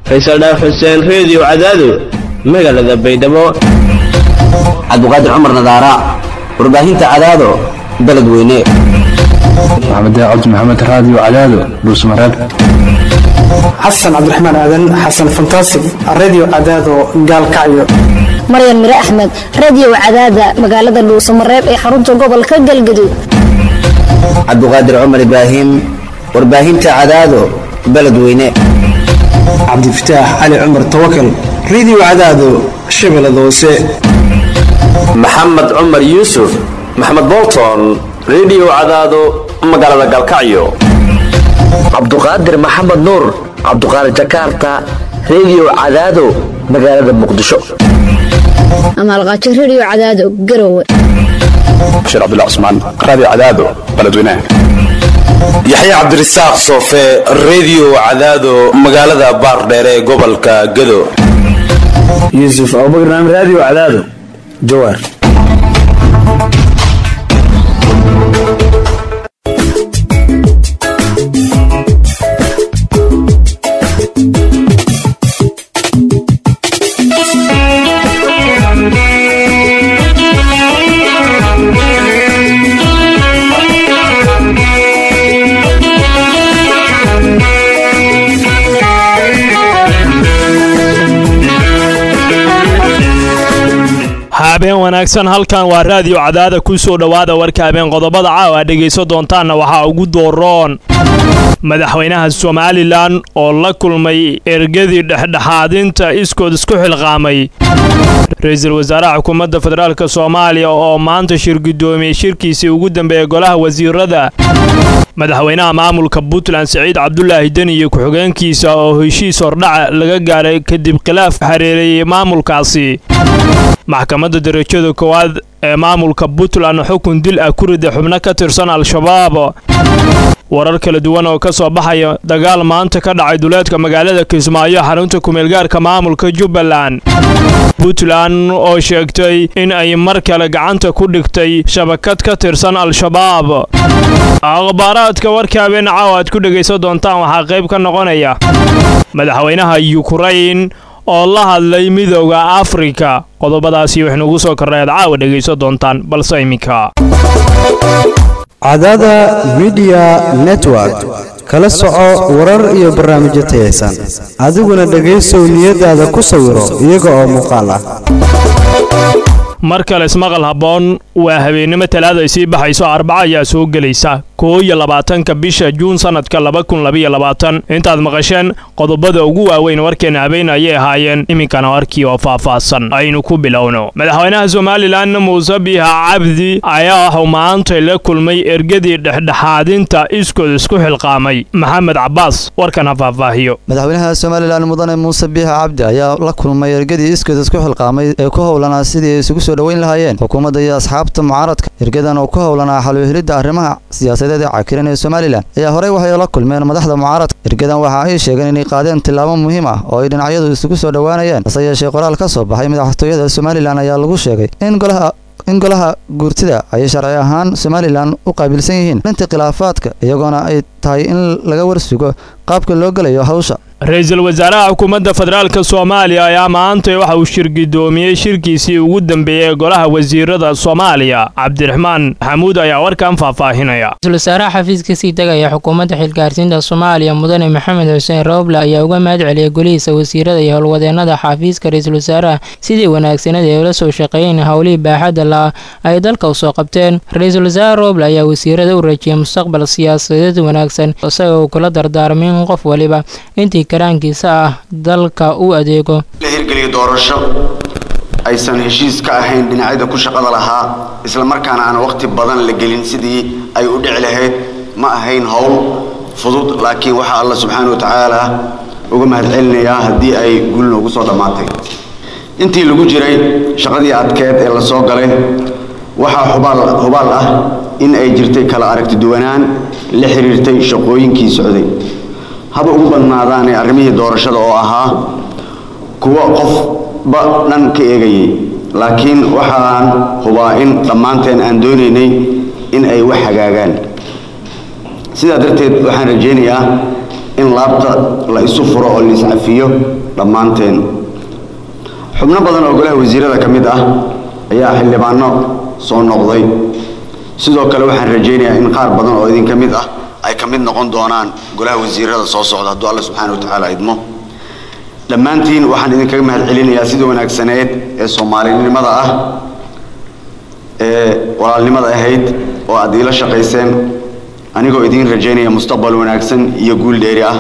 faysal dhaaf xuseen reediyo cadaado magaalada baydhabo cabdiqaadir cumar nadaara warbaahinta cadaado beled weyne maxamed cabdi maxamed raadiyo cadaado dhuusmareeb xasan cabdiraxmaan aadan xasan fantaasig reediyo cadaado gaalkacyo maryan mire axmed reediyo cadaada magaalada dhuusamareeb ee xarunta gobolka galgaduud cabdiqaadir cumar ibraahim warbaahinta cadaado beled weyne cabdifataax cali cumar tawakal reediyo cadaado shabeellada hoose maxamed cumar yuusuf maxamed bolton reediyo cadaado magaalada galkacyo cabduqaadir maxamed nuur cabduqaadir jakarta reediyo cadaado magaalada muqdisho amaalqaajo reediyo cadaado garowe bashiir cabdullah cusmaan raadiyo cadaado beledweynaha yaxya cabdirasaaq soofe reediyo cadaado magaalada baardheere ee gobolka gado yuusuf abubakar naam raadiyo cadaado jawaar habeen wanaagsan halkan waa raadiyo cadaada ku soo dhowaada warka habeen qodobada caawa aad dhegayso doontaanna waxaa ugu dooroon madaxweynaha somalilan oo la kulmay ergadii dhexdhexaadinta iskood isku xilqaamay ra-iisul wasaaraha xukuumadda federaalk soomaaliya oo maanta shir guddoomiyey shirkiisii ugu dambeeyey golaha wasiirada madaxweynaha maamulka puntland siciid cabdulaahi deni iyo ku-xigeenkiisa oo heshiis hordhaca laga gaaray kadib khilaaf xareereeyey maamulkaasi maxkamadda darajada koowaad ee maamulka puntland xukun dil ah ku rida xubno ka tirsan al-shabaab warar kala duwan oo ka soo baxaya dagaal maanta ka dhacay duleedka magaalada kismaayo xarunta kumeelgaarka maamulka jubbaland puntland oo sheegtay in ay mar kale gacanta ku dhigtay shabakad ka tirsan al-shabaab akhbaaraadka warka habeen caawa aad ku dhegaysan doontaan waxaa qayb ka noqonaya madaxweynaha yukrain oo la hadlay midooda afrika qodobadaasi waxaynuugu soo kornay aad caawa dhegaysan doontaan balse iminka cadaada midiya network kala soco warar iyo barnaamijyo tayaysan adiguna dhegaysow niyadaada ku sawiro iyaga oo muuqaal ah mar kale ismaqal habboon waa habeennimo talaada ay sii baxayso arbaca ayaa soo gelaysa koo iyo labaatanka bisha juun sannadka laba kun labaiyo labaatan intaad maqasheen qodobada ugu waaweyn warkeena habeen ayay ahaayeen iminkana warkii oo faahfaahsan aynu ku bilowno madaxweynaha somalilan muuse biiha cabdi ayaa waxuu maantay la kulmay ergadii dhexdhexaadinta iskood isku xilqaamay maxamed cabbaas warkan ha faahfaahiyo madaxweynaha somalilan mudane muuse biixa cabdi ayaa la kulmay ergadii iskood isku xilqaamay ee ku howlanaa sidii ay isugu soo dhoweyn lahaayeen xukuumadda iyo asxaabta mucaaradka ergadan oo ku howlanaa xalwehilidda arrimaha siyaasadeed ee cakiran ee somalilan ayaa horey waxay la kulmeen madaxda mucaaradka ergadan waxa ay sheegeen inay qaadeen tillaabo muhiim ah oo ay dhinacyadu isugu soo dhowaanayeen hase yeeshee qoraal ka soo baxay madaxtooyada somalilan ayaa lagu sheegay in golaha in golaha guurtida ay sharci ahaan somalilan u qaabilsan yihiin inta khilaafaadka iyagoona ay tahay in laga warsugo qaabka loo gelayo hawsha ra-iisul wasaaraha xukuumadda federaalk soomaaliya ayaa maantay waxa uu shir guddoomiyey shirkiisii ugu dambeeyey ee golaha wasiirada soomaaliya cabdiraxmaan maxamuud ayaa warkan faahfaahinaya ra-iisul wasaaraha xafiiska sii tegaya xukuumadda xilgaarsiinta soomaaliya mudane maxamed xuseen roble ayaa uga mahad celiyay golihiisa wasiirada iyo howlwadeenada xafiiska ra-iisul wasaaraha sidii wanaagsanada ee ula soo shaqeeyeen howlihii baaxadda la ay dalka usoo qabteen ra-iisul wasaare roble ayaa wasiirada u rajiyay mustaqbal siyaasadeed wanaagsan isaga uu kula dardaarmin qof waliba intii karaankiisa ah dalka u adeego la hirgeliyo doorasho aysan heshiis ka ahayn dhinacyada ku shaqada lahaa isla markaana aan waqti badan la gelin sidii ay u dhici lahayd ma ahayn howl fudud laakiin waxaa alla subxaana wa tacaala uga mahadcelinayaa haddii ay guul noogu soo dhammaatay intii lagu jiray shaqadii adkeed ee la soo galay waxaa hubaal hubaal ah in ay jirtay kala aragti duwanaan la xiriirtay shaqooyinkii socday haba ugu badnaadaanee arrimihii doorashada oo ahaa kuwo qofba dhan ka eegayay laakiin waxaan hubaa in dhammaanteen aan doonaynay in ay wax hagaagaan sidaa darteed waxaan rajaynayaa in laabta la isu furo oo laiscafiyo dhammaanteen xubno badan oo golaha wasiirada ka mid ah ayaa xildhibaano soo noqday sidoo kale waxaan rajaynayaa in qaar badan oo idinka mid ah ay ka mid noqon doonaan golaha wasiirada soo socda hadduu alla subxaana wa tacaala idmo dhammaantiin waxaan idinkaga mahad celinayaa sida wanaagsaneed ee soomaalinimada ah ee walaalnimada ahayd oo aad iila shaqayseen anigoo idiin rajaynaya mustaqbal wanaagsan iyo guul dheeri ah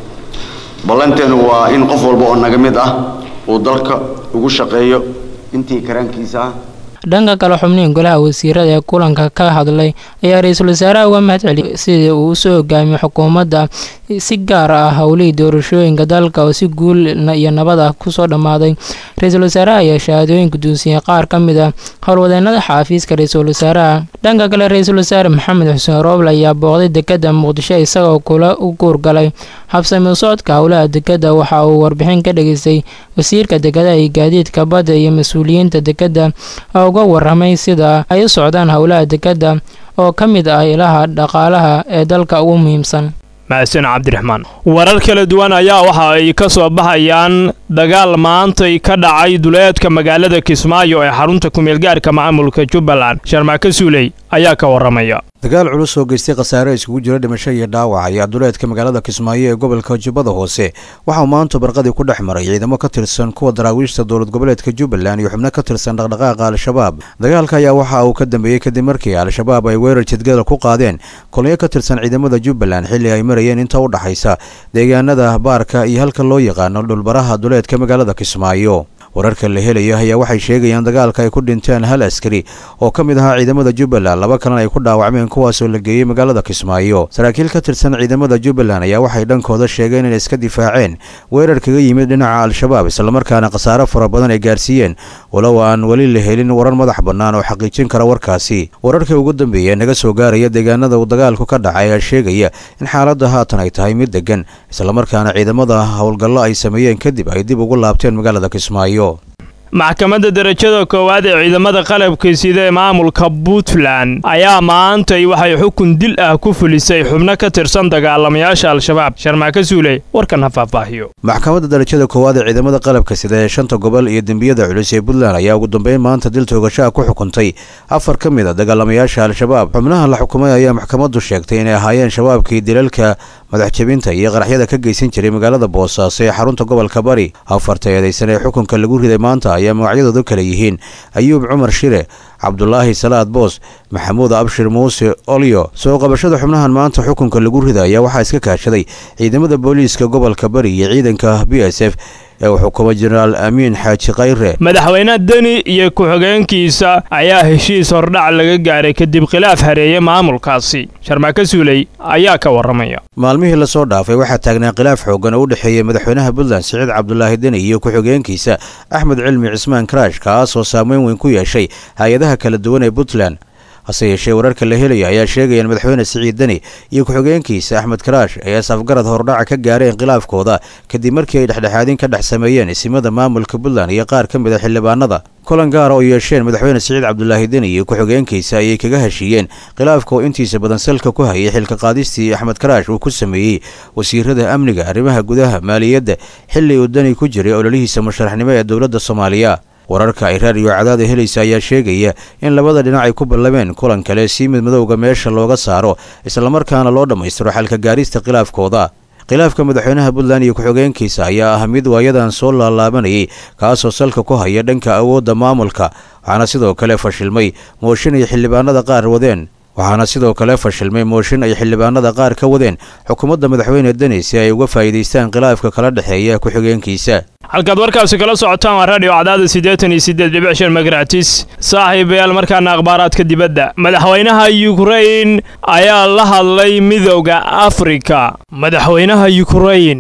ballanteenu waa in qof walba oo naga mid ah uu dalka ugu shaqeeyo intii karaankiisa ah dhanka kale xubnihin golaha wasiirada ee kulanka ka hadlay ayaa ra-iisul wasaaraha uga mahad celiyay sidii uu usoo hogaamiyo xukuumadda si gaar ah howlihii doorashooyinka dalka oo si guul iyo nabad ah kusoo dhammaaday ra-iisul wasaaraha ayaa shahaadooyin gudoonsiiyey qaar ka mid ah howlwadeenada xaafiiska ra-iisul wasaaraha dhanka kale ra-iisul wasaare maxamed xuseen rooble ayaa booqday dekada muqdisho isagoo kula u guurgalay habsami socodka howlaha dekada waxa uu warbixin ka dhageystay wasiirka dekadaha iyo gaadiidka badda iyo mas-uuliyiinta dekada oo uga waramay sida ay u socdaan howlaha dekada oo ka mid ah ilaha dhaqaalaha ee dalka ugu muhiimsan mahadsan cabdiraxmaan warar kala duwan ayaa waxa ay ka soo baxayaan dagaal maantay ka dhacay duleedka magaalada kismaayo ee xarunta kumeelgaarka maamulka jubbaland sharmaaka suuley ayaa ka waramaya dagaal culus oo geystay khasaare iskugu jira dhimasho iyo dhaawac ayaa duleedka magaalada kismaayo ee gobolka jubbada hoose waxauu maanta barqadii ku dhex maray ciidamo ka tirsan kuwa daraawiishta dowlad goboleedka jubbaland iyo xubno ka tirsan dhaqdhaqaaqa al-shabaab dagaalka ayaa waxa uu ka dambeeyey kadib markii al-shabaab ay weerar jidgada ku qaadeen kolonyo ka tirsan ciidamada jubbaland xilli ay marayeen inta u dhaxaysa deegaanada baarka iyo halka loo yaqaano dhulbaraha duleedka magaalada kismaayo wararka la helaya ayaa waxay sheegayaan dagaalka ay ku dhinteen hal askari oo ka mid ahaa ciidamada jubbaland laba kalena ay ku dhaawacmeen kuwaasoo la geeyey magaalada kismaayo saraakiil ka tirsan ciidamada jubbaland ayaa waxay dhankooda sheegeen inay iska difaaceen weerar kaga yimid dhinaca al-shabaab islamarkaana khasaare fara badan ay gaarsiiyeen walow aan weli la helin warar madax bannaan oo xaqiijin kara warkaasi wararkii ugu dambeeya naga soo gaaraya deegaanada uu dagaalku ka dhacay ayaa sheegaya in xaaladda haatan ay tahay mid degan islamarkaana ciidamada howlgallo ay sameeyeen kadib ay dib ugu laabteen magaalada kismaayo maxkamadda darajada koowaad ee ciidamada qalabka sida ee maamulka puntland ayaa maantay waxay xukun dil ah ku fulisay xubno ka tirsan dagaalamayaasha al-shabaab sharmaaka suuley warkan ha faahfaahiyo maxkamadda darajada koowaad ee ciidamada qalabka sida ee shanta gobol iyo dembiyada culus ee puntland ayaa ugu dambeyn maanta dil toogashaha ku xukuntay afar ka mid a dagaalamayaasha al-shabaab xubnaha la xukumay ayaa maxkamaddu sheegtay inay ahaayeen shabaabkii dilalka madaxjabinta iyo qaraxyada ka geysan jiray magaalada boosaaso ee xarunta gobolka bari afarta eedaysan ee xukunka lagu riday maanta ayaa magacyadoodu kala yihiin ayuub cumar shire cabdulaahi salaad boos maxamuud abshir muuse olyo soo qabashada xubnahan maanta xukunka lagu rida ayaa waxaa iska kaashaday ciidamada booliiska gobolka bari iyo ciidanka b s f ee uu xukumo jenaraal amiin xaaji khayre madaxweyne deni iyo ku-xigeenkiisa ayaa heshiis hordhac laga gaaray kadib khilaaf hareeye maamulkaasi sharmaaka suuley ayaa ka waramaya maalmihii lasoo dhaafay waxaa taagnaa khilaaf xooggan oo u dhexeeya madaxweynaha puntland siciid cabdulaahi deni iyo ku-xigeenkiisa axmed cilmi cismaan karaash kaasoo saameyn weyn ku yeeshay hay-adaha kala duwan ee puntland hase yeeshee wararka la helaya ayaa sheegaya in madaxweyne siciid deni iyo ku-xigeenkiisa axmed karaash ay asafgarad hordhaca ka gaareen khilaafkooda kadib markii ay dhexdhexaadin ka dhex sameeyeen isimada maamulka puntland iyo qaar ka mid a xildhibaanada kulan gaara oo yeesheen madaxweyne siciid cabdulaahi deni iyo ku-xigeenkiisa ayay kaga heshiiyeen khilaafka oo intiisa badan salka ku hayay xilka qaadistii axmed karaash uu ku sameeyey wasiirada amniga arrimaha gudaha maaliyadda xilli uu deni ku jiray ololihiisa musharaxnimo ee dowladda soomaaliya wararka ay raadiyo cadaada helaysa ayaa sheegaya in labada dhinac ay ku ballameen kulan kale si mid madowga meesha looga saaro islamarkaana loo dhammaystiro xalka gaarista khilaafkooda khilaafka madaxweynaha puntland iyo ku-xigeenkiisa ayaa ah mid waayadan soo laalaabanayay kaasoo salka ku haya dhanka awoodda maamulka waxaana sidoo kale fashilmay mooshin ay xildhibaanada qaar wadeen waxaana sidoo kale fashilmay mooshin ay xildhibaanada qaar ka wadeen xukuumadda madaxweyne deni si ay uga faa'iidaystaan khilaafka kala dhexeeya ku-xigeenkiisa halkaad warkaasi kala socotaan waa radio cadaada siddeetan iyo siddeed dhibic shan magaratis saaxiibayaal markaana akhbaaraadka dibadda madaxweynaha yukrain ayaa la hadlay midowda afrika madaxweynaha yukrain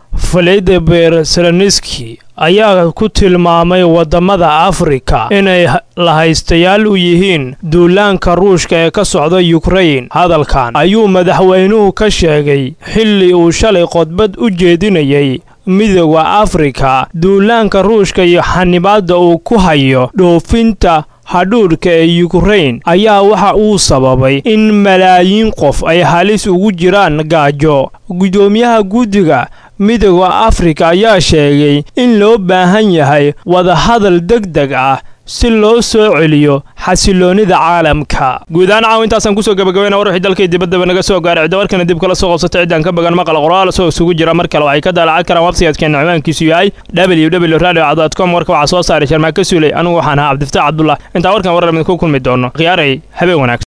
valadimir zelenski ayaa ku tilmaamay waddamada afrika inay lahaystayaal u yihiin duulaanka ruushka ee ka socda yukrain hadalkan ayuu madaxweynuhu ka sheegay xilli uu shalay khudbad u jeedinayay midooda afrika duulaanka ruushka iyo xanibaadda uu ku hayo dhoofinta hadhuudhka ee yukrain ayaa waxa uu sababay in malaayiin qof ay halis ugu jiraan gaajo guddoomiyaha guddiga midooda afrika ayaa sheegay in loo baahan yahay wadahadal deg deg ah si loo soo celiyo xasiloonnida caalamka guud ahaan caaw intaasaan kusoo gabagabayna war wixii dalkii dibaddaba naga soo gaaray ciddawarkana dib kala soo qabsatay ciddaan ka bagan maqal qoraal soo isugu jira mar kale waxay ka daalacan karaan websaytkeena ciwaankiisu yahay www radio com warka waxaa soo saaray sharmaaka suuley anigu waxaan ahaa cabdifataax cabdullah intaa warkan warar idinku kulmi doono khiyaaray habeen wanaagsan